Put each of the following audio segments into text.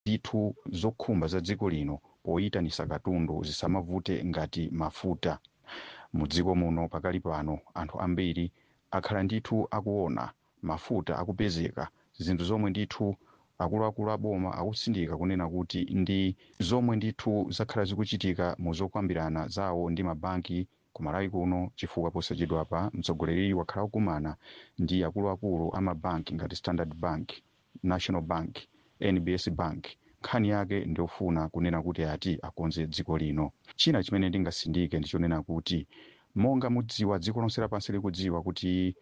ndithu zokhumba za dziko lino poyitanisa katundu zisamavute ngati mafuta mu dziko muno pakali pano anthu ambiri akhala ndithu akuona mafuta akupezeka zinthu zomwe ndithu akuluakulu aboma akutsindika kunena kuti ndi zomwe ndithu zakhala zikuchitika mu zokambirana zawo ndi mabanki ku malawi kuno chifukwa posachedwapa mtsogoleri wakhala kukumana ndi akuluakulu a mabanki ngati standard bank national bank nbs bank nkhani yake ndiofuna kunena kuti ati akonze dziko lino china chimene ndingasindike ndichonena kuti monga mudziwa dziko lonse lapansi likudziwa kuti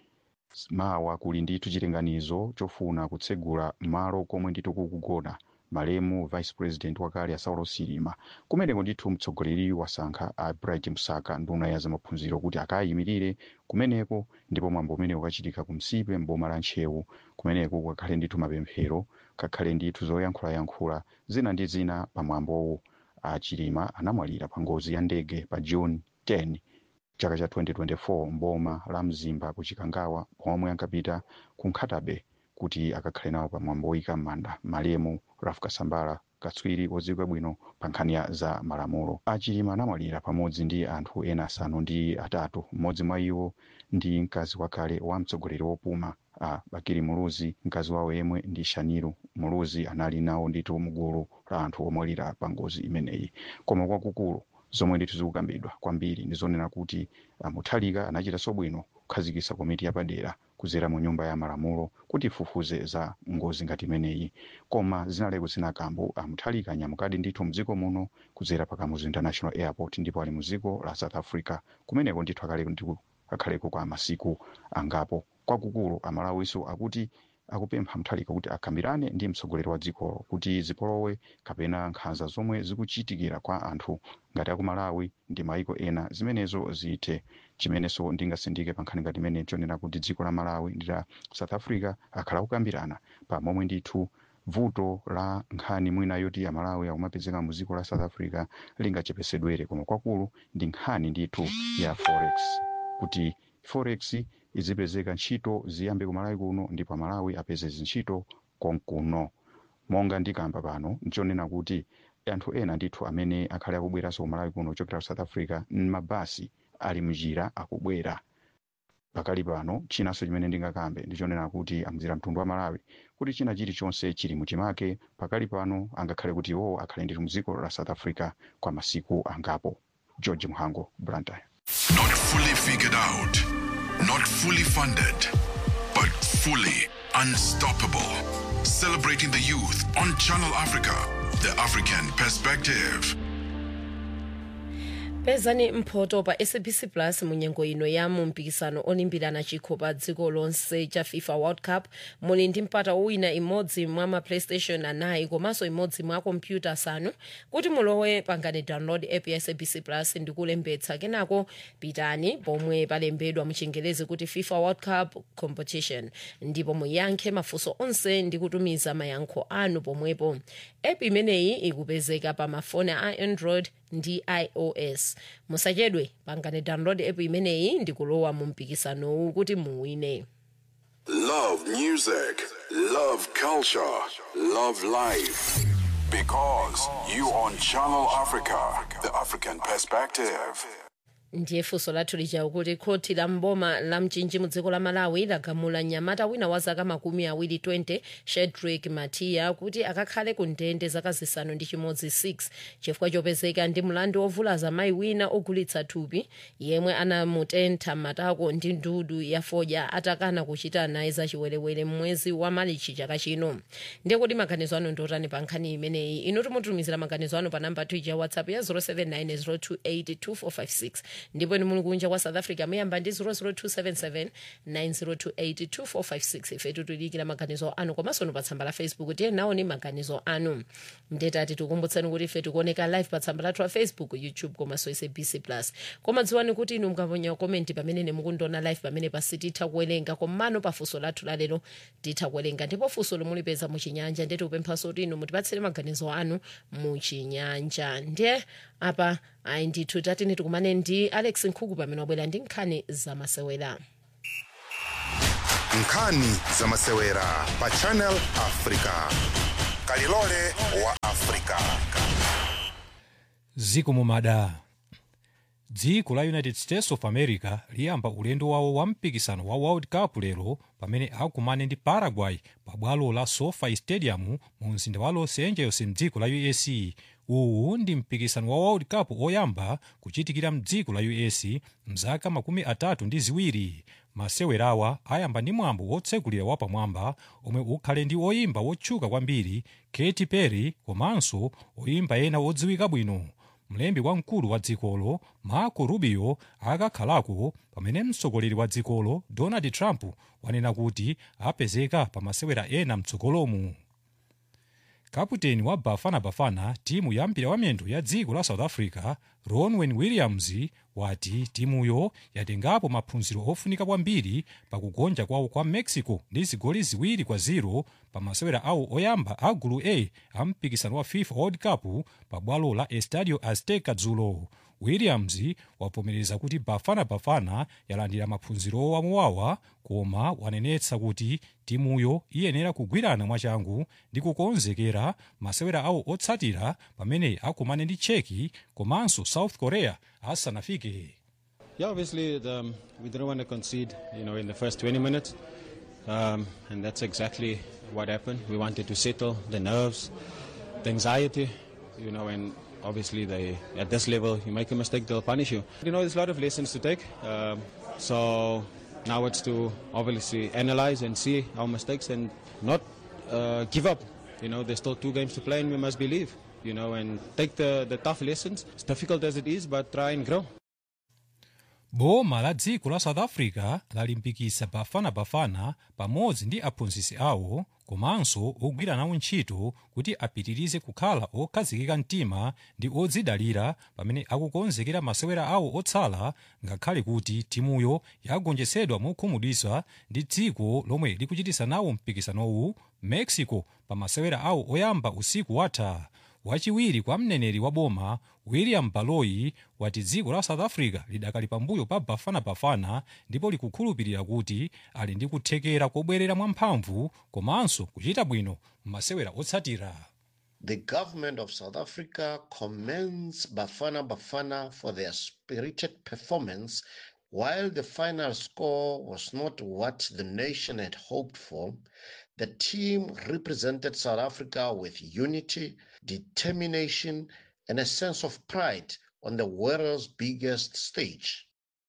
mawa kuli ndithu chilinganizo chofuna kutsegula malo komwe ndithu kukugona malemu vice president wakale asaulo silima kumeneko ndithu mtsogoleri wasankha a bright msaka nduna ya zamaphunziro kuti akayimirire kumeneko ndipo mwambo umene ukachitika ku msipe mboma la ntchewu kumeneko kakhale ndithu mapemphero kakhale ndithu zoyankhulayankhula zina ndi zina pa mwambowo achilima anamwalira pa ngozi ya ndege pa june 10 chaka cha 2024 mboma la mzimba ku chikangawa pomwe ankapita ku nkhatabe kuti akakhale nawo pa mwambo woyika m'manda malemu raf kasambala katswiri wodziwika bwino pa nkhani ya za malamulo achilima anamwalira pamodzi ndi anthu ena asanu ndi atatu mmodzi mwa iwo ndi mkazi wakale wa mtsogoleri wopuma a bakiri muluzi mkazi wawo yemwe ndi shaniru muluzi anali nawo ndithu mgulu la anthu omwalira pa ngozi imeneyi koma kwakukulu zomwe ndithu zikukambidwa kwambiri ndizonena kuti uh, muthalika anachitanso bwino kukhazikitsa komiti yapadera kudzera mu nyumba ya malamulo kuti ifufuze za ngozi ngati imeneyi koma zinaleko zinakambo uh, muthalika anyamukadi ndithu mdziko muno kudzera pa kamuzu international airport ndipo ali mu dziko la south africa kumeneko ndithu akaleko ndithu akhaleko kwa masiku angapo kwakukulu amalawiso akuti akupempha mthalika kuti akambirane ndi mtsogoleri wa dzikolo kuti zipolowe kapena nkhanza zomwe zikuchitikira kwa anthu ngati aku malawi ndi maiko ena zimenezo zithe chimenenso ndingasindike pa nkhani ngati imene chonena kuti dziko la malawi ndi la south africa akhala kukambirana pa momwe ndithu vuto la nkhani mwina yoti amalawi akumapezeka mu dziko la south africa lingachepesedwere koma kwakulu ndi nkhani ndithu ya forex kuti forex izipezeka ntchito ziyambe ku malawi kuno ndipo amalawi apeze zintchito konkuno monga ndikamba pano nchonena kuti anthu ena ndithu amene akhale akubweranso ku malawi kuno kuchokera ku south africa mabasi ali mnjira akubwera pakali pano chinanso chimene ndingakambe ndichonena kuti amuzira mtundu wa malawi kuti china chilichonse chili muchimake pakali pano angakhale kuti iwowo akhale ndithu mdziko la south africa kwa masiku angapo george mhango blantyre Not fully figured out, not fully funded, but fully unstoppable. Celebrating the youth on Channel Africa, the African perspective. pezani mphoto pa sabc plus munyengo ino ya mumpikisano olimbirana chikho pa dziko lonse cha fifa world cup muli ndi mpata wina imodzi mwa ma playstation anayi komanso imodzi mwa kompyuta asanu kuti mulowe pangani download app ya sabc plus ndi kulembetsa kenako pitani pomwe palembedwa muchingerezi kuti fifa world cup competition ndipo muyankhe mafunso onse ndi kutumiza mayankho anu pomwepo app imeneyi ikupezeka pa mafoni a android ndi ios musachedwe pangani download app imeneyi ndi kulowa mu mpikisanowu kuti muwine Love music, love culture, love life. Because you on Channel Africa, the African perspective. ndiye funso lathu lija kuti khoti la mboma la mchinji mu dziko la malawi lagamula mnyamata wina wa zaka makumi awiri 20 shedrick matiya kuti akakhale ku ndende zaka zisanu ndi chimodzi 6 chifukwa chopezeka ndi mlandu wovulaza mayi wina ogulitsa thupi yemwe anamutentha matako ndi ndudu ya fodya atakana kuchita naye zachiwerewere mmwezi wa malichi chaka chino ndiye kuti maganizo anu ndiotani pa nkhani imeneyi inu timutumizira maganizo anu pa namba ya whatsapp ya 079 028 2456 ndipo ni muli kunja kwa south africa muyamba ndi 00277 9028 2456 ife titulikira maganizo anu komanso nu pa tsamba la facebook tiye nawo ni maganizo anu ndetati tikumbutsani kuti ife tikuoneka live pa tsamba lathu la facebook youtube komanso sabc plus koma dziwani kuti inu mukaponya komenti pamene nemukundiona live pamene pasi titha kuwerenga komano pa funso lathu lalero titha kuwerenga ndipo funso lomulipeza muchinyanja ndeti kupemphanso kuti inu mutipatsire maganizo anu muchinyanja ndiye apa ayi ndithu tatini tikumane ndi alex nkhuku pamene wabwera ndi nkhani zamasewera nkhani zamasewera pa channel africa kalilole wa afrika ziko mumada dziko la united states of america liyamba ulendo wawo wa mpikisano wa world cup lero pamene akumane ndi paraguay pa bwalo la sofi stadium mu mzinda wa los angeles mdziko la us uwu ndi mpikisano wa world cup oyamba kuchitikira mdziko la us mzaka makumi atatu ndi ziwiri masewerawa ayamba ndi mwambo wotsegulira wapamwamba omwe ukhale ndi oyimba wotchuka kwambiri katy perry komanso oyimba ena odziwika bwino mlembi wamkulu wa dzikolo marco rubio akakhalako pamene mtsogoleri wa dzikolo donald trump wanena kuti apezeka pa masewera ena mtsogolomu kaputeni wa bafana bafana timu ya mpira wamiyendo ya dziko la south africa ronwen williams wati timuyo yatengapo maphunziro ofunika kwambiri pakugonja kwawo kwa mexico ndi zigoli ziwiri kwa 0 pa masewera awo oyamba a gulu a a mpikisano wa fifa world cup pa bwalo la estadio azteca dzulo williams wavomereza kuti bafana bafana yalandira maphunziro owamowawa koma wanenetsa kuti timuyo iyenera kugwirana mwachangu ndi kukonzekera masewera awo otsatira pamene akumane ndi cheki komanso south korea asanafike Yeah, obviously the, um, we didn't want to concede, you know, in the first 20 minutes, um, and that's exactly what happened. We wanted to settle the nerves, the anxiety, you know, and obviously they at this level, you make a mistake, they'll punish you. You know, there's a lot of lessons to take. Um, so now it's to obviously analyze and see our mistakes and not uh, give up. You know, there's still two games to play, and we must believe. You know, and take the, the tough lessons, as difficult as it is, but try and grow. boma la dziko la south africa lalimbikitsa bafana bafana pamodzi ndi aphunzitsi awo komanso ogwira nawo ntchito kuti apitirize kukhala okhazikika mtima ndi odzidalira pamene akukonzekera masewera awo otsala ngakhale kuti timuyo yagonjetsedwa mokhumudwitsa ndi dziko lomwe likuchitisa nawo mpikisanowu mexico pa masewera awo oyamba usiku watha wachiwiri kwa mneneri wa boma william baloyi wati dziko la south africa lidakali pambuyo pa bafana bafana ndipo likukhulupirira kuti ali ndi kuthekera kobwerera mwamphamvu komanso kuchita bwino m'masewera otsatira The government of South Africa commends Bafana Bafana for their spirited performance. While the final score was not what the nation had hoped for, the team represented South Africa with unity, determination, and a sense of pride on the world's biggest stage.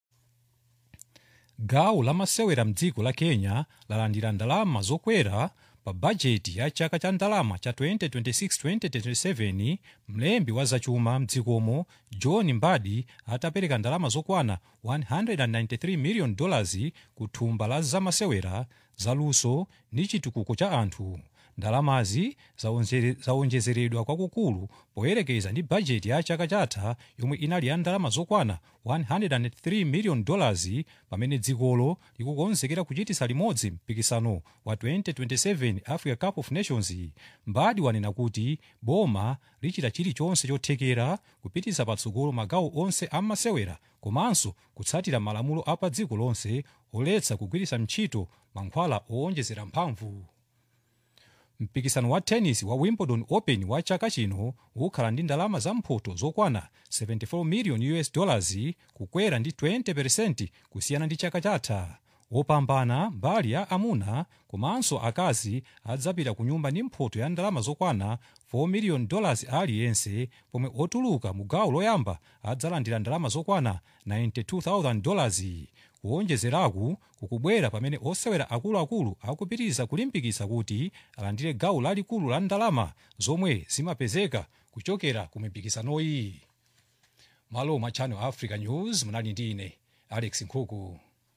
gawo la masewera mdziko la kenya lalandira ndalama zokwera pa bajeti ya chaka cha ndalama cha 2026-2027 mlembi wa zachuma mdzikomo john mbadi atapereka ndalama zokwana 193 million dollars ku thumba la zamasewera zaluso ndi chitukuko cha anthu ndalamazi zaonjere- zaonjezeredwa kwakukulu poyerekeza ndi bajeti ya chaka chatha yomwe inali ya ndalama zokwana 103 million dollars pamene dzikolo likukonzekera kuchitisa limodzi mpikisano wa 2027 africa cup of nations mbadi wanena kuti boma lichita chilichonse chothekera kupitisa patsogolo magawo onse amasewera komanso kutsatira malamulo apa dziko lonse oletsa kugwiritsa ntchito mankhwala owonjezera mphamvu mpikisano wa tennis wa wimbledon open wa chaka chino ukhala ndi ndalama zamphoto zokwana 74 million us dollars kukwera ndi 20 kusiyana ndi chaka chatha wopambana mbali ya amuna komanso akazi adzapita ku nyumba ndi mphoto ya ndalama zokwana 4 million dollars aliyense pomwe otuluka mu gawo loyamba adzalandira ndalama zokwana 92000 dollars kuwonjezeraku kukubwera pamene osewera akuluakulu akupitiriza kulimbikitsa kuti alandire gawo lalikulu la ndalama zomwe zimapezeka kuchokera ku mipikisanoyi malo mwa channel africa news munali ndi ine alex nkhuku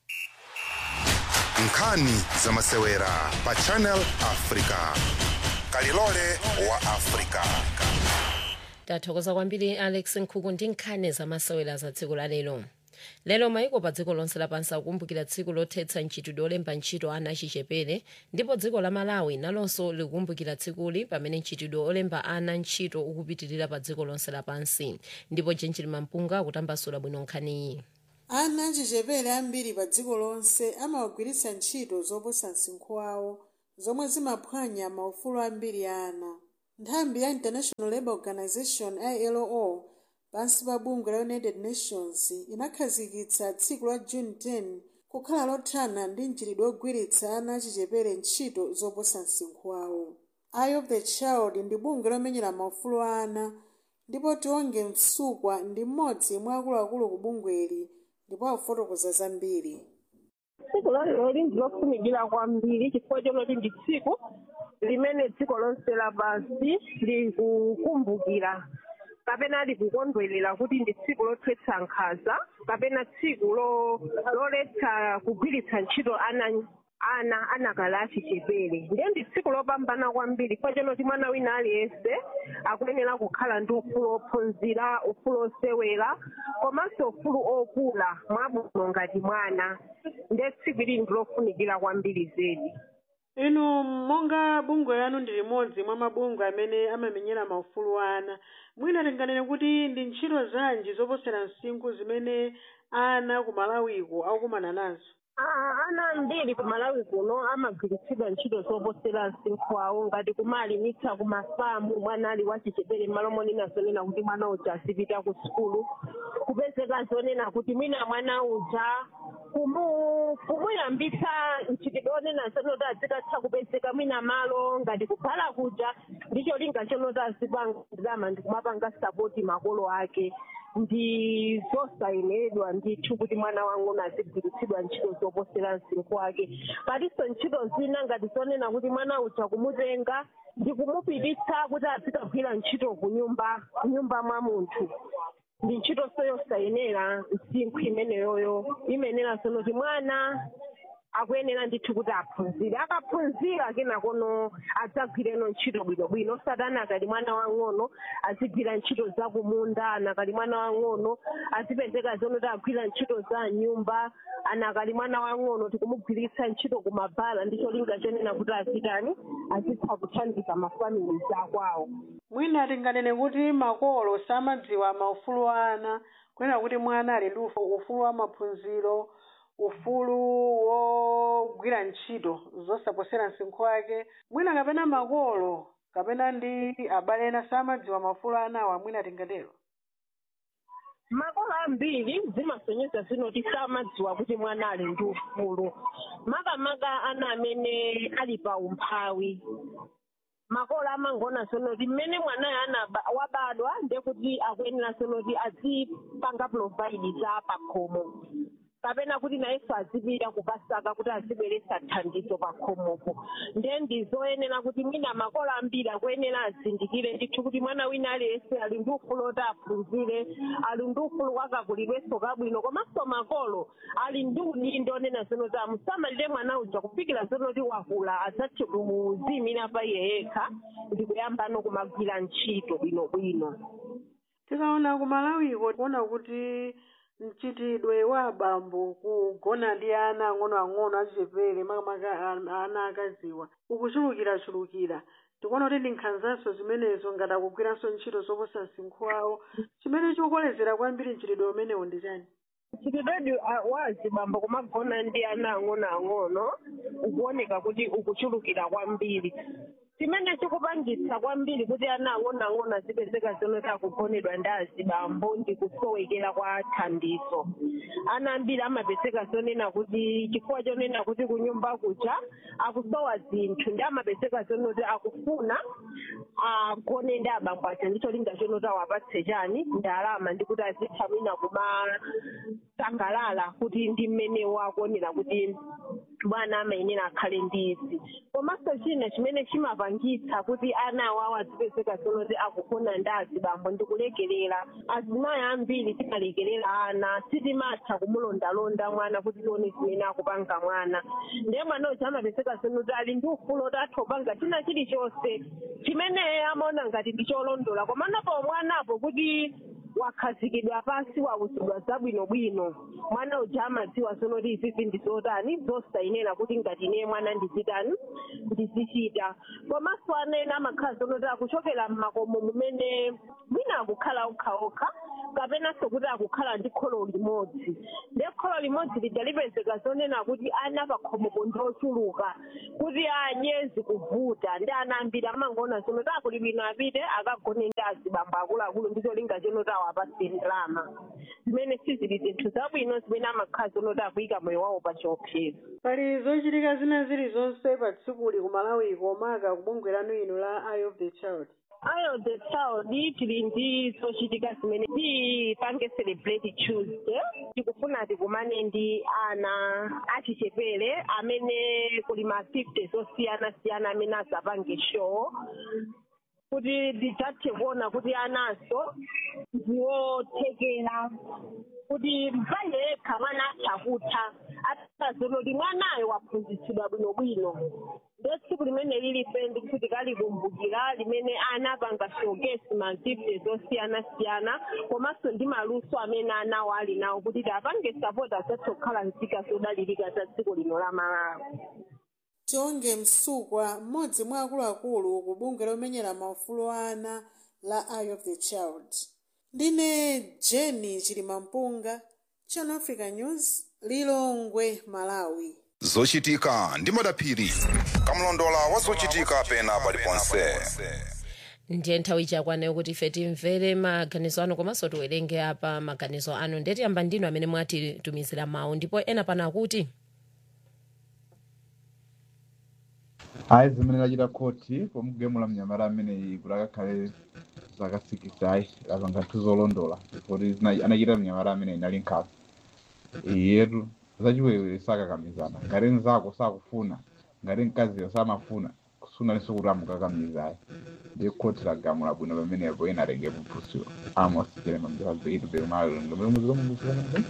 nkhani za masewera pa channel africa kalilole wa africa tathokoza kwambiri alex nkhuku ndi nkhani zamasewera za dziko la lero lero maiko pa dziko lonse lapansi akukumbukira tsiku lothetsa ntchitidwe olemba ntchito ana achichepere ndipo dziko la malawi nalonso likukumbukira tsikuli pamene ntchitidwe olemba ana ntchito ukupitirira pa dziko lonse lapansi ndipo jenjili mampunga akutambasula bwino nkhaniyi ana achichepere ambiri pa dziko lonse amawagwiritsa ntchito zoposa msinkhu wawo zomwe zimaphwanya maufulu ambiri a ana nthambi ya international labour organization ilo pansi pa bungwe la united nations inakhazikitsa tsiku la june 10 kukhala lothana ndi mchitidwe ogwiritsa ana achichepere ntchito zoposa msinkhu wawo eye of the child ndi bungwe lomenyera maufulu a ana ndipo tionge msukwa ndi mmodzi mwa akuluakulu ku bungweli ndipo afotokoza zambiri tsiku lalero ndilofunikira kwambiri chifukwa chonoti ndi tsiku limene dziko lonse lapansi likukumbukira kapena likukondwerera kuti ndi tsiku lothetsa nkhanza kapena tsiku lo- loletsa kugwiritsa ntchito ana ana anakala achichepere ndiye ndi tsiku lopambana kwambiri chifukwa chonoti mwana wina aliyense akuyenera kukhala ndi ufulu ophunzira ufulu osewera komanso ufulu okula mwabwino ngati mwana ndiye tsiku ili ndilofunikira kwambiri zedi inu monga bungwe lanu ndi limodzi mwa mabungwe amene amamenyera maufulu a ana mwina tinganene kuti ndi ntchito zanji zoposera msinkhu zimene ana ku malawiko akukumana nazo Ah, ana ambiri ku malawi kuno amagwiritsidwa ntchito zoposera msinkhu wawo ngati kumalimitsa ku mafamu mwana ali wachichepere m'malo monena zonena kuti mwana uja azipita ku sukulu kupezeka zonena kuti mwina mwana uja kumu kumuyambitsa mchitidwe onena zonoti azikatha kupezeka mwina malo ngati kukhala kuja ndicho linga chonoti azipangama ndi kumapanga sapoti makolo ake ndi zosayeneredwa ndithu kuti mwana wang'ono azigwiritsidwa ntchito zoposera msinkhu wake palinso ntchito zina ngati zonena kuti mwana uja kumutenga ndi kumupititsa kuti azikagwira ntchito ku nyumba nyumba mwa munthu ndi ntchito yosayenera msinkhu imeneyoyo imenera zonoti mwana akuyenera ndithu kuti aphunzire akaphunzira kenakono adzagwireno ntchito bwinobwino osati anakali mwana wang'ono azigwira ntchito za kumunda anakali mwana wang'ono azipezeka zonoti agwira ntchito za nyumba anakali mwana wang'ono tikumugwiritsa ntchito kumabhala ndicho linga chonena kuti azitani azitha kuthandiza mafamili akwawo mwina tinganene kuti makolo samadziwa maufulu a ana kunena kuti mwana ali ndi ufu- ufulu wa maphunziro ufulu wogwira ntchito zosaposera msinkhu wake mwina kapena makolo kapena ndi abale ena samadziwa maufulu a anawa mwina tingatero makolo ambiri zimasonyeza zinoti samadziwa kuti mwana ali ndi ufulu makamaka ana amene ali pa umphawi makolo amangona sonoti mmene mwanayo anaba wabadwa ndekuti akuyenera sonoti azipanga provide za pakhomo kapena kuti nayenso azipita kupasaka kuti azibweretsa thandizo pakhomopo ndiye ndizoyenera kuti mwina makolo ambiri akuyenera azindikire ndithu kuti mwana wina aliyense ali ndi ufulu oti aphunzire ali ndi ufulu wakakulidwenso kabwino komanso makolo ali ndi udindo onena zonoti amusamalire mwana uja kufikira zonoti wakula adzathe kuziyimira pa iye yekha ndi kuyambano kumagwira ntchito bwinobwino tikaona ku malawiko kuona kuti mchitidwe wa abambo kugona ndi ana ang'onoang'ono achichepere makamaka a- ana akaziwa ukuchulukirachulukira tikuona kuti ndi nkhanzanso zimenezo ngati akugwiranso ntchito zoposa msinkhu wawo chimene chikukolezera kwambiri mchitidwe umenewo ndi chani mchitidwe wa azibambo kumagona ndi ana ang'onoang'ono ukuoneka kuti ukuchulukira kwambiri chimene chikupangitsa kwambiri kuti ana ang'onoang'ono azipezeka zonoti akugonedwa ndi azibambo ndi kusowekera kwa thandizo ana ambiri amapezeka zonena kuti chifukwa chonena kuti kunyumba kuja akusowa zinthu ndi amapezeka zonoti akufuna agone ndi abambo aja ndicho linga chonoti awapatse chani ndalama ndi kuti azitha mwina kumasangalala kuti ndi mmenewo akuonera kuti bwana amayenera akhale ndi izi komanso china chimene chimapangitsa kuti ana awawo azipezeka zonoti akugona ndi azibambo ndi kulekerera azimayi ambiri timalekerera ana sitimatha kumulondalonda mwana kuti tione zimene akupanga mwana ndiye mwana uja amapezeka zonoti ali ndi ufulu oti atha kupanga china chilichonse chimene amaona ngati ndi cholondola komanapo mwanapo kuti wakhazikidwa pansi wauzidwa zabwinobwino mwana uja amadziwa zonoti izizi ndizotani zosayenera kuti ngati ine mwana ndizitani ndizichita komanso ana ena amakhala zonoti akuchokera m'makomo mumene mwina akukhala okhaokha kapenanso kuti akukhala ndi kholo limodzi ndi kholo limodzi lija lipezeka zonena kuti ana pakhomopo ndi ochuluka kuti adye zikuvuta ndi ana ambiri amangoona zono takuli bwino apite akagone ndi azibambo akuluakulu ndi cholinga chonoti awapatse ndalama zimene sizili zinthu zabwino zimene amakhala zonoti akuyika moyo wawo pa chiopsezo pali zochitika zina zilizonse pa tsikuli ku malawi komaka kubungwe lanu inu la eye of the child eye of the child tili ndi zochitika zimene tipange celebrate tuesday tikufuna tikumane ndi ana achichepere amene kuli ma 50 zosiyana-siyana amene azapange show kuti tidzathe kuona kuti anaso ndiwothekera kuti mpaye yekha mwana atha kutha atazono kuti mwanayo waphunzitsidwa bwinobwino ndo tsiku limene lilife ndikuti kalikumbukira limene ana apanga showcase ma gifts zosiyana-siyana komanso ndi maluso amene anawo ali nawo kuti tiapange sapoti azathe kukhala nzika zodalirika za dziko lino la malawi tionge msukwa mmodzi mwa akuluakulu ku bungwe lomenyera maufulu a ana la eye of the child ndine jeni chilimampunga channel africa news lilongwe malawi zochitika ndi madaphiri kamlondola wa zochitika pena paliponse ndiye nthawi chakwana kuti ife timvere maganizo anu komanso tiwerenge apa maganizo anu ndetiyamba ndinu amene mwatitumizira mawu ndipo ena pano akuti ayi zimene lachita khoti pomugemula mnyamata ameneyi kuti akakhale zaka 6 ayi apanga nthu zolondola kuti zina- anachita mnyamata ameneyi nali nkhawa iyetu zachiwerewere sakakamizana ngati mzako sakufuna ngati mkaziyo samafuna sunalinso kuti amukakamiza ayi ndiye khoti lagamula bwino pamenepo ena atenge kuphusiro amos jerema mjabaitu bemalongomemuzikamumbusikanaa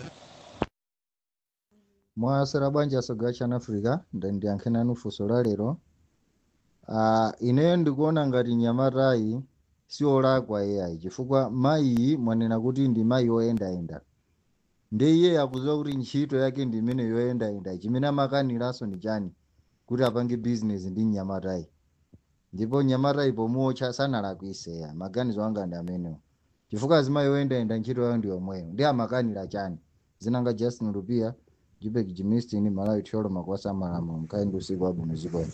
mwasera bwanji asoga chana africa ndiyankhe nanu funso la lero uh, ineyo ndikuona ngati nyamatayi siolakwa ai chifukwa mayiyi mwanena kuti ndi mayi oyendayenda ndi iye akuziwa kuti ntchito yake ndi imene yoyendayenda chimene amakaniranso ni chani kuti apange bizinesi ndi mnyamatayi ndipo mnyamatayi pomuotcha sanalakwiseya maganizo anga ndi amenewo chifukwa azimayi oyendayenda ntchito yayo ndi yomweyo ndi amakanira chani zinanga justin lupia jibek jimistin malawi thiolo makwasa malamu mkaendu usiku wabwino zikwene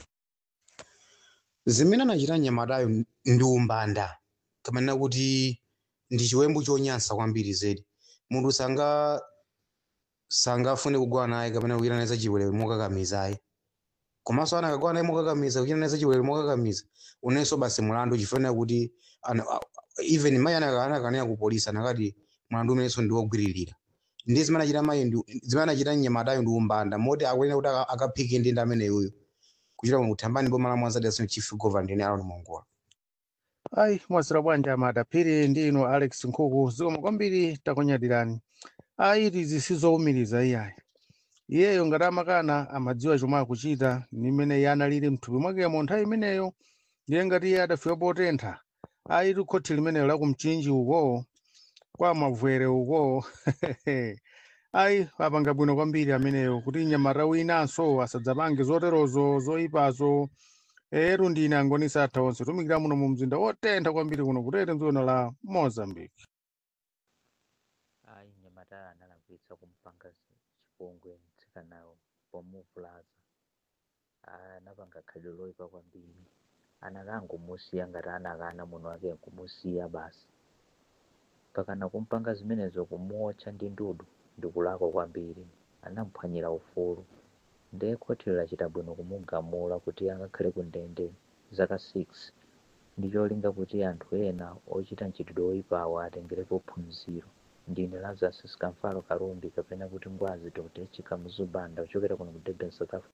zimene anachita nyamatayo ndi umbanda kamanena kuti ndi chiwembu chonyansa kwambiri zedi munthu sanga sangafune kugwana naye kapena kuchita naye zachiwerewere mokakamiza ayi komanso ana akagwana naye mokakamiza kuchita naye zachiwerewere mokakamiza unenso basi mulandu chifanira kuti ana- a- even mayi ana- anakanena ku polisi anakati mlandu umenenso ndi wogwiririra ndi zimene anachita mayi ndi- zimene anachita nyamatayo ndi umbanda moti akuyenera kuti aka- akaphike ndi ndi ameneyoyo kuchita kuthambani boma la mwanzadi asino chief governor ndine alon mongola ayi mwasira bwanja madaphiri ndi inu alex nkhuku zikoma kwambiri takunyadirani ayi tizi sizowumiriza iyayi iyeyo ngati amakana amadziwa chomwe akuchita nimene iye analili mthupi mwakemo nthawi imeneyo ndiye ngati iye adafika potentha ayi tikhothi limeneyo la kumchinji uko kwa mavwere uko ayi apanga bwino kwambiri ameneyo kuti nyamata winanso asadzapange zoterozo zoyipazo eru ndine angonisa atha onse tumikira muno mu mzinda wotentha kwambiri kuno kutete mdzikono la mozambique ayi nyamata analakwitsa kumpanga zi- chipongwe mtsikanawo pomuvulaza anapanga khalidwe loyipa kwambiri anakangomusiya ngati anakana muno wake nkumusiya basi pakana kumpanga zimenezo kumuotcha ndi ndudu ndikulakwa kwambiri anamuphwanyira ufulu ndiye khoti lachita bwino kumugamula kuti angakhale ku ndende zaka 6 ndi cholinga kuti anthu ena ochita mchitidwe woyipawo atengerepo phunziro ndine lazarus sikamfalo kalumbi kapena kuti ngwazi dr chikamuzubanda kuchokera kuno ku durban south africa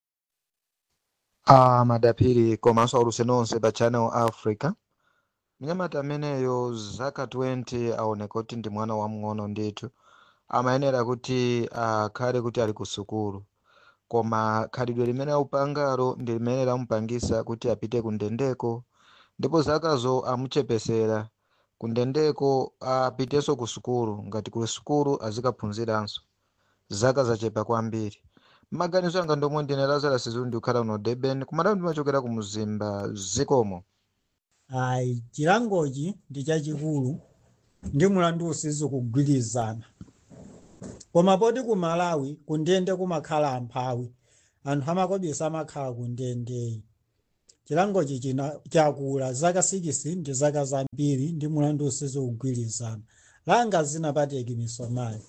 Ah, madaphiri komanso auluse nonse pa channel africa mnyamata ameneyo zaka 20 aoneka kuti ndi mwana wamng'ono ndithu amayenera kuti akhale kuti ali ku sukulu koma khalidwe limene aupangalo ndi limene lamupangisa kuti apite ku ndendeko ndipo zakazo amuchepesera ku ndendeko apitenso ku sukulu ngati ku sukulu azikaphunziranso zaka zachepa kwambiri maganizo anga ndomwe ndine lazarus zulu ndikukhala uno durban kumadawu ndimachokera ku mzimba zikomo ayi chilangochi ndi chachikulu ndi mulandu usizi kugwirizana koma poti ku malawi kundende kumakhala amphawi anthu amakobisa amakhala kundendeyi chilangochi china chakula zaka 6 ndi zaka zambiri ndi mulandu usizi kugwirizana langa zinapateki misomayi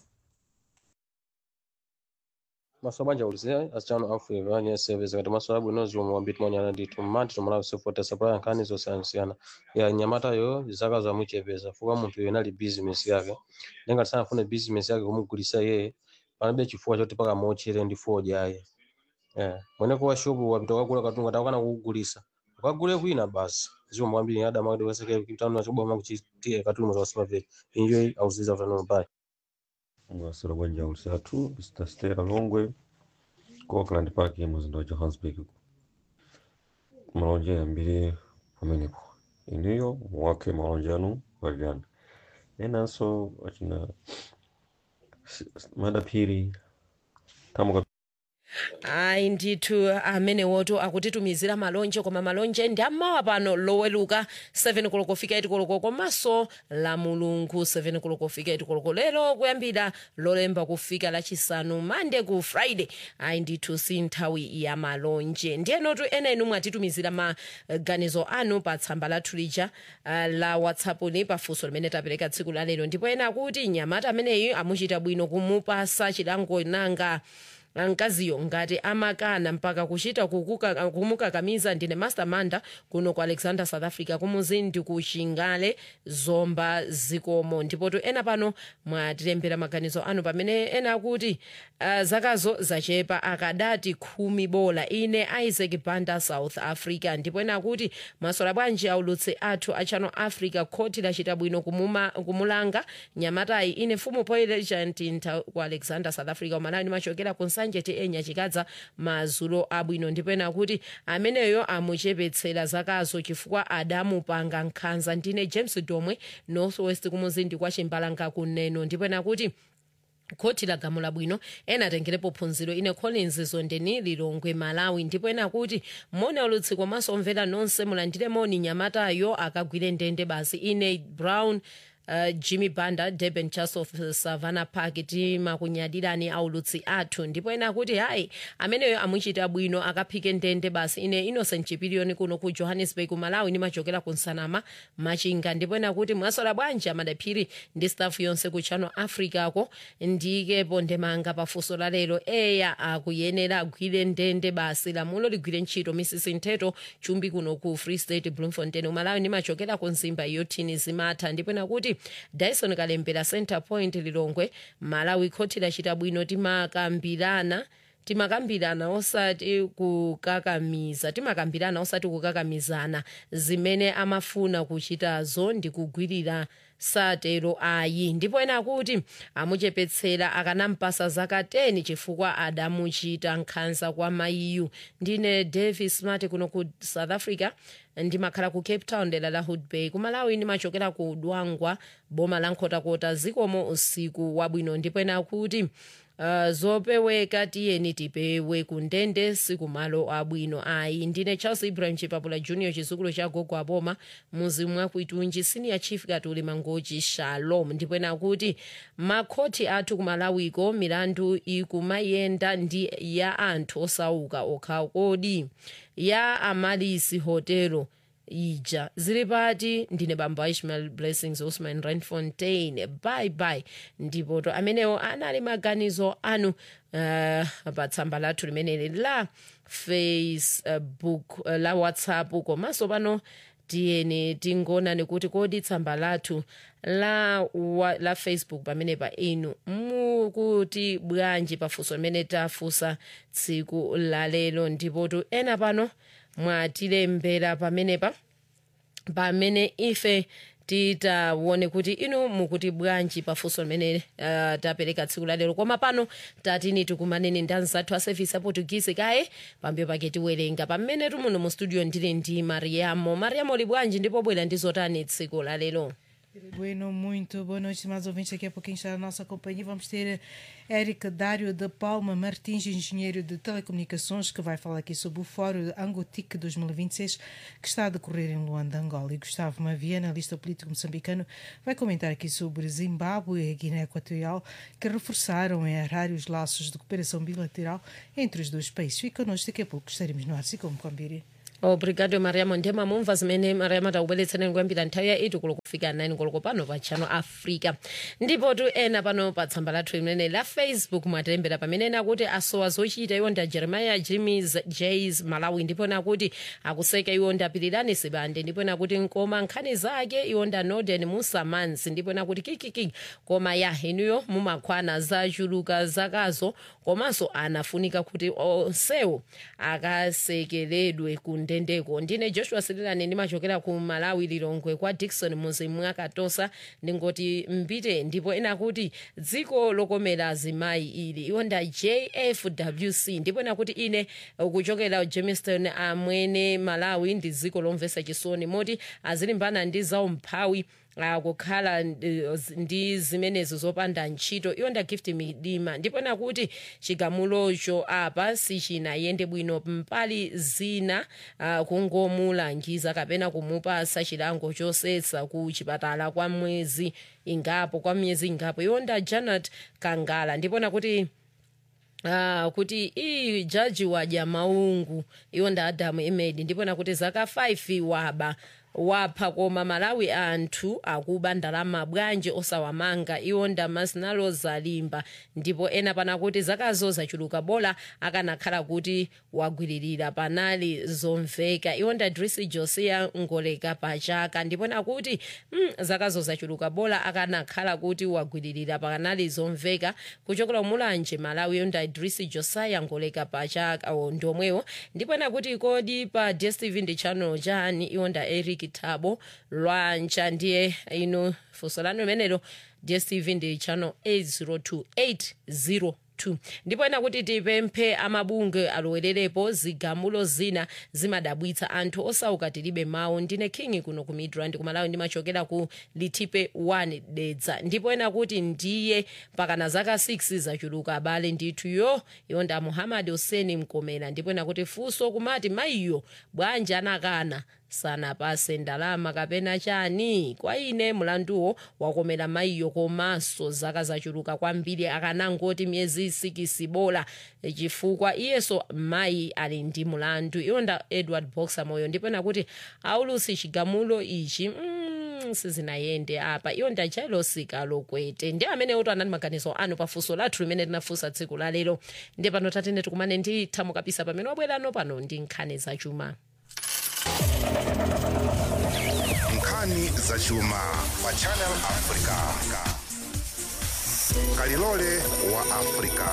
masoba njawulizira asichano africa anye service kati masola abwino zomwe wambiti manyana ndithu mmanthi tomalawi sefota supply nkhani zosiyanasiyana ya nyamatayo zaka zamuchepeza fuka munthu yena ali business yake ndengati sanafune business yake kumugulisa yeye palibe chifukwa choti paka mochere ndi foja ayi eh mweneko wa shopu wapita wakagula katundu ngati akana kukugulisa ukagule kwina basi zomwe kwambiri adama kuti weseke kitano nachoboma kuchitie katundu za supermarket enjoy auziza utano pai mwasira bwanja ulisatu mr stera longwe ku auckland park muzinda wa johannesburg malonje yambiri pamenepo iniyo muwakhe malonje anu walirana enanso achina madaphiri tamuka ayi ndithu amenewoto akutitumizira malonje koma malonje ndi ammawa pano loweluka 7 koloko fika 8 koloko komanso la mulungu 7 koloko fika 8 koloko lero kuyambira lolemba kufika lachisanu mande ku friday ayi ndithu si nthawi ya malonje ndiyenotu ena inu mwatitumizira maganizo anu pa tsamba lathu lija uh, la whatsapp ni pafunso limene tapereka tsiku la lero ndipo ena akuti nyamata ameneyi amuchita bwino kumupasa chilango nanga mkaziyo ngati amakana mpaka kuchita kukuka- kumukakamiza ndine mastermanda kuno ku alexander south africa kumuzi ndi ku chingale zomba zikomo ndipotu ena pano mwatilembera maganizo anu pamene ena akuti uh, zakazo zachepa akadati khumi bola ine isaac banda south africa ndipo ena akuti mwasola bwanji aulutsi athu a channel africa khoti lachita bwino kumuma, kumulanga nyamatayi ine fumu poilegent ntha ku alexander south africa umalawi ndimachokera ku nsanje ti enya chikadza mazulo abwino ndipo ena akuti ameneyo amuchepetsera zakazo chifukwa adamupanga nkhanza ndine james domwe northwest kumuzindi kwa chimbalanga kuneno ndipo ena akuti khoti lagamula bwino ena atengerepo phunziro ine collins zondeni lilongwe malawi ndipo ena akuti mone ulutsi komanso omvera nonse mulandire moni nyamatayo akagwire ndende basi ine brown Uh, jimmy banda durban church of savannah park timakunyadirani aulutsi athu ndipo ena akuti hayi ameneyo amuchita bwino akaphike ndende basi ine innocent chipiliyoni kuno ku johannesburg malawi nimachokera ku nsanama machinga ndipo ena akuti mwasola bwanji amadaphiri ndi staff yonse ku channel africa ko ndikepo ndemanga pafunso la lero eya akuyenera agwire ndende basi lamulo ligwire ntchito mrs nteto chumbi kuno ku free state bloemfontein umalawi nimachokera ku nzimba yotini zimatha ndipo ena kuti dyson kalembera center point lilongwe malawi khoti lachita bwino timakambirana timakambirana osati kukakamiza timakambirana osati kukakamizana zimene amafuna kuchitazo ndi kugwirira satero ayi ndipo ena akuti amuchepetsera akanampasa zaka 10 chifukwa adamuchita nkhanza kwa mayiyu ndine davis smart kuno ku south africa ndimakhala ku cape town dera la hood bay kumalawi ndimachokera ku dwangwa boma la nkhotakota zikomo usiku wabwino ndipo ena akuti Uh, zopeweka tiyeni tipewe kundende sikumalo abwino ayi ndine charles ibrahim chipapula junior chizukulu cha gogo aboma muzi mwakuitunji senior chief katuli mangochi shalom ndipo ena akuti makhoti athu kumalawiko milandu ikumayenda ndi ya anthu osauka okha kodi ya amalisi hotelo ija zili pati ndine bambo ishmael blessings usman randfontein bye bye ndipo to amenewo anali maganizo anu uh, pa tsamba lathu limeneli la facebook uh, la whatsapp komanso pano tiyeni tingonani kuti kodi tsamba lathu la, wa, la facebook pamene pa inu mukuti bwanji pafunso limene tafunsa tsiku la lero ndipotu ena pano mwatilembera pamenepa pamene ife titaone kuti inu mukuti bwanji pafunso limene uh, tapereka tsiku la lero koma pano tatini tikumaneni ndi anzathu a service ya portuguese kaye pambuyo pake tiwerenga pamene tumuno mu studio ndili ndi mariamo mariamo li bwanji ndipo bwera ndi zotani tsiku la lero Bueno, muito boa noite, mais ouvintes. Daqui a pouquinho está a nossa companhia. Vamos ter Érica Dário de Palma Martins, engenheiro de telecomunicações, que vai falar aqui sobre o Fórum Angotic 2026, que está a decorrer em Luanda, Angola. E Gustavo Mavia, analista político moçambicano, vai comentar aqui sobre Zimbábue e Guiné Equatorial, que reforçaram em arar os laços de cooperação bilateral entre os dois países. Fica connosco, daqui a pouco estaremos no ar, se como Kwambiri. obrigado mariamo ndema mumva zimene mariamo atakubweretserani kuyambira nthawi ya 8 koloko kufika 9 koloko pano pa channel africa ndipo tu ena pano pa tsamba lathu limene la facebook mwatilembera pamene ena kuti asowa zochita iwo ndi a jeremiah jimis jas malawi ndipo ena kuti akuseka iwo ndi apirirani sibande ndipo ena kuti nkoma nkhani zake iwo ndi a norden musamansi ndipo ena kuti kikikiki koma ya inuyo mumakwana zachuluka zakazo komanso anafunika kuti onsewo akasekeredwe ku ndendeko ndine joshua sirilani ndimachokera ku malawi lilongwe kwa dikson muzimu akatosa ndingoti mbite ndipo ena kuti dziko lokomera azimayi ili iwo nda jfwc ndipo ena kuti ine kuchokera jamestown amwene malawi ndi dziko lomvesa chisoni moti azilimbana ndi zaumphawi akukhala ndi zimenezo zopanda ntchito iwo nda gift midima ndipo nakuti chigamulocho apa sichinayende bwino mpali zina uh, kungomulangiza kapena kumupasa chilango chosetsa ku chipatala kwa mwezi ingapo kwa miyezi ingapo iwo nda janet kangala ndipo nakuti Ah, kuti iyi jaji wadya maungu iwo nda adamu emedi ndipo nakuti zaka 5 waba wapha koma malawi anthu akuba ndalama bwanji osawamanga iwo nda masinalo zalimba ndipo ena panakuti zakazo zachuluka bola akanakhala kuti wagwiririra panali zomveka iwo nda drisi josia ngoleka pachaka ndipo nakuti mm, zakazo zachuluka bola akanakhala kuti wagwiririra panali zomveka kuchokera mulanje malawi iwo nda drisi josiah ngoleka pachaka ndomwewo ndipo nakuti kodi pa dstv ndi channel chani iwo nda eric thabo lwancha ndiye ino funso lanu limenelo dstv ndi channel 802802 ndipo ena kuti tipemphe amabunge alowererepo zigamulo zina zimadabwitsa anthu osauka tilibe mawu ndine king kuno ku midrand kumalawi ndimachokera ku litipe 1 dedza ndipo ena kuti ndiye pakana zaka 6 zachuluka abale ndithuyo iwo nda muhammad hussein mkomera ndipo ena kuti funso kumati mayiyo bwanji anakana sanapase ndalama kapena chani kwa ine mlanduwo wakomera mayiyo komanso zaka zachuluka kwambiri akanangoti miyezi isikisi bola chifukwa iyeso mayi ali ndi mlandu iwo nda edward boxer moyo ndipo nakuti aulusi chigamulo ichi mm, sizinayende apa iwo nda jailosika lokwete ndi amene oto anali maganizo anu pafunso lathu limene tinafunsa tsiku la lero ndi pano tatene tikumane ndi thamo kapisa pamene wabwerano pano ndi nkhani zachuma nkhani zachuma pa channel africa kalilole wa africa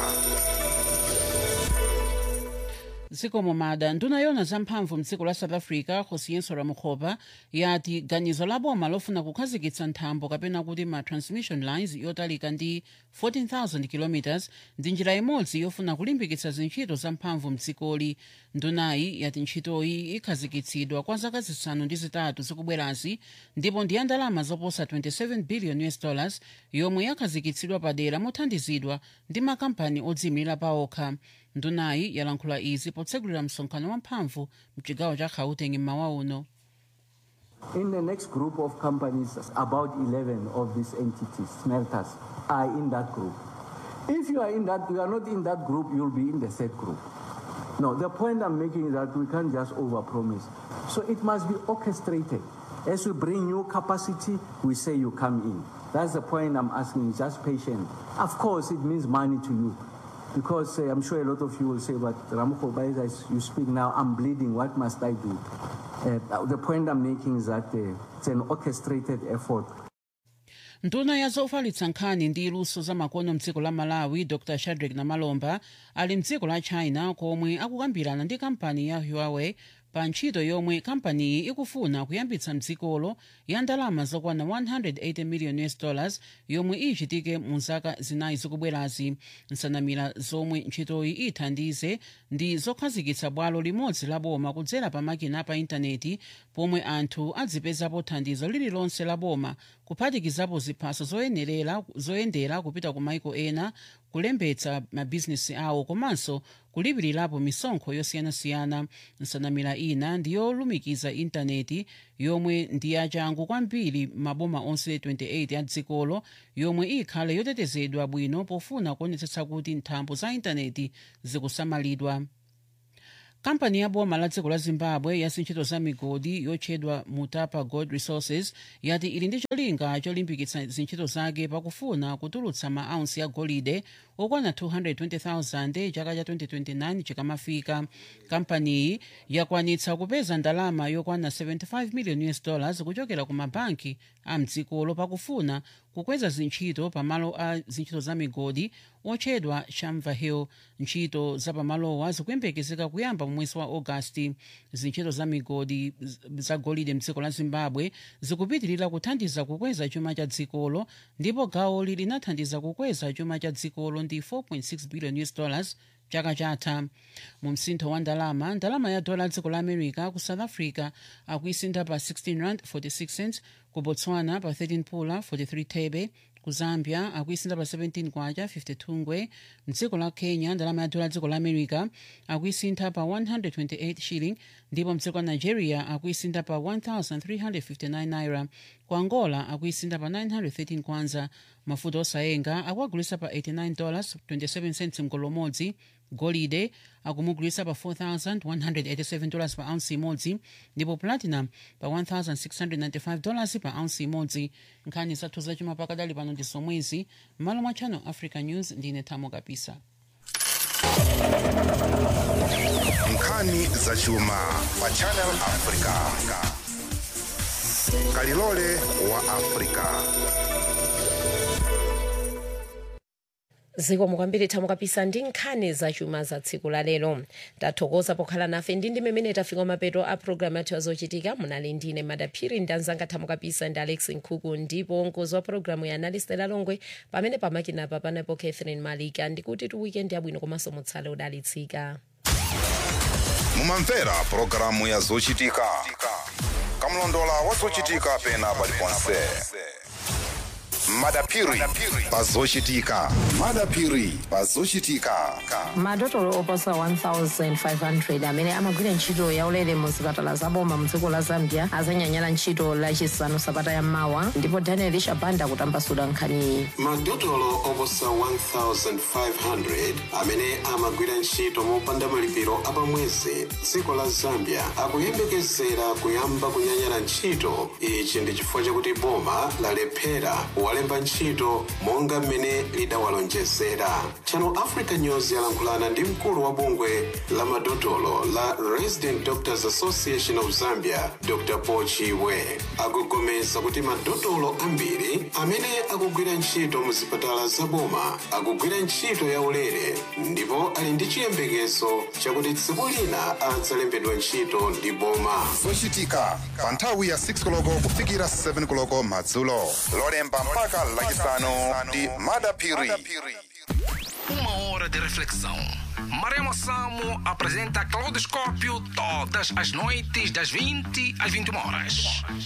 zikomo mada nduna yona zamphamvu mdziko la south africa josiyenso ramukhopa yati ganizo la boma lofuna kukhazikitsa nthambo kapena kuti ma transmission lines yotalika ndi 14000 km ndi njira imodzi yofuna kulimbikitsa zintchito zamphamvu mdzikoli ndunayi yati ntchitoyi ikhazikitsidwa kwa zaka zisanu ndi zitatu zikubwerazi ndipo ndi ya ndalama zoposa 27 billion us dollars yomwe yakhazikitsidwa padera mothandizidwa ndi makampani odziyimira paokha ndunayi yalankhula izi potsegulira msonkhano wamphamvu mchigawo cha gauteng mmawa uno In the next group of companies, about 11 of these entities, smelters, are in that group. If you are in that, you are not in that group, you'll be in the third group. No, the point I'm making is that we can't just overpromise. So it must be orchestrated. As we bring new capacity, we say you come in. That's the point I'm asking, just patient. Of course, it means money to you. Because uh, I'm sure a lot of you will say, but Ramukho, as you speak now, I'm bleeding, what must I do? Uh, the point I'm making is that uh, it's an orchestrated effort. nduna ya zofalitsa nkhani ndi luso za makono mdziko la malawi dr shadrack namalomba ali mdziko la china komwe akukambirana ndi kampani ya huawei pa ntchito yomwe kampaniyi ikufuna kuyambitsa mdzikolo ya ndalama zokwana 180 million us dollars yomwe ichitike mu zaka zinayi zikubwerazi nsanamira zomwe ntchitoyi ithandize ndi zokhazikitsa bwalo limodzi la boma kudzera pa makina pa intaneti pomwe anthu adzipezapo thandizo lililonse la boma kuphatikizapo ziphaso zoyenerera zoyendera kupita ku maiko ena kulembetsa mabhizinesi awo komanso kulipirirapo misonkho yosiyanasiyana nsanamira ina ndiyolumikiza intaneti yomwe ndi yachangu kwambiri maboma onse 28 a dzikolo yomwe ikhale yotetezedwa bwino pofuna kuonetsetsa kuti nthambo za intaneti zikusamalidwa kampani ya boma la dziko la zimbabwe ya zintchito za migodi yotchedwa mutapa gold resources yati ili ndi cholinga cholimbikitsa zintchito zake pakufuna kutulutsa maaunsi ya golide okwana 220,000 chaka cha 2029 chikamafika kampaniyi yakwanitsa kupeza ndalama yokwana 75 million us dollars kuchokera ku mabanki a mdzikolo pakufuna kukweza zintchito pamalo a zintchito za migodi otchedwa shamva hill ntchito za pamalowa zikuyembekezeka kuyamba mu mwezi wa ogasiti zintchito za migodi za golide mdziko la zimbabwe zikupitirira kuthandiza kukweza chuma cha dzikolo ndipo gawoli linathandiza kukweza chuma cha dzikolo ndi 4.6 billion us dollars chaka chatha mu msintho wa ndalama ndalama ya dola dziko la america ku south africa akuisintha pa 16 rand 46 cents ku botswana pa 13 pula 43 thebe ku zambia akuisintha pa 17 kwacha 52 ngwe mdziko la kenya ndalama ya dola dziko la america akuisintha pa 128 shilling ndipo mdziko la nigeria akuisintha pa 1359 naira ku angola akuisintha pa 913 kwanza mafuta osayenga akuagulisa pa 89 dollars 27 cents mgolo umodzi golide akumugulisa pa 4187 dollars pa ounce imodzi ndipo platinum pa 1695 dollars pa ounce imodzi nkhani zathu zachuma pakadali pano ndi zomwezi m'malo mwa channel africa news ndine thamo kapisa nkhani zachuma pa channel africa kalilole wa africa zikomo kwambiri thamo kapisa ndi nkhani zachuma za tsiku la lero tathokoza pokhala nafe ndi ndi mmene tafika mapeto a programu yathu yazochitika munali ndine madaphiri ndi anzanga thamo kapisa ndi alex nkhuku ndipo mkonzi wa programu ya analistela longwe pamene pamakinapa panapo catherine malika ndikuti tu weekend yabwino komanso mutsale udalitsika mumamvera pulogalamu ya zochitika kamlondola wa zochitika pena paliponse madapiri pazochitika madapiri pazochitika madotolo oposa 1500 amene amagwira ntchito yaulere mu zipatala zaboma mdziko la zambia azanyanyala ntchito lachisanu sabata yammawa ndipo daniel shabanda kutambasula nkhaniyi madotolo oposa 1500 amene amagwira ntchito mopanda malipiro apamwezi dziko la zambia akuyembekezera kuyamba kunyanyala ntchito ichi ndi chifukwa chakuti boma lalephera kuwalemba ntchito monga mmene lidawalonjezera channel africa news yalankhulana ndi mkulu wa bungwe la madotolo la resident doctors association of zambia dr pochiwe akugomeza kuti madotolo ambiri amene akugwira ntchito mu zipatala zaboma akugwira ntchito yaulere ndipo ali ndi chiyembekezo chakuti tsiku lina adzalembedwa ntchito ndi boma zochitika pa nthawi ya 6 koloko kufikira 7 koloko madzulo lolemba mpaka lachisanu ndi madapiri Uma hora de reflexão. Maremo Samo apresenta Claudoscópio todas as noites das 20 às 21 horas.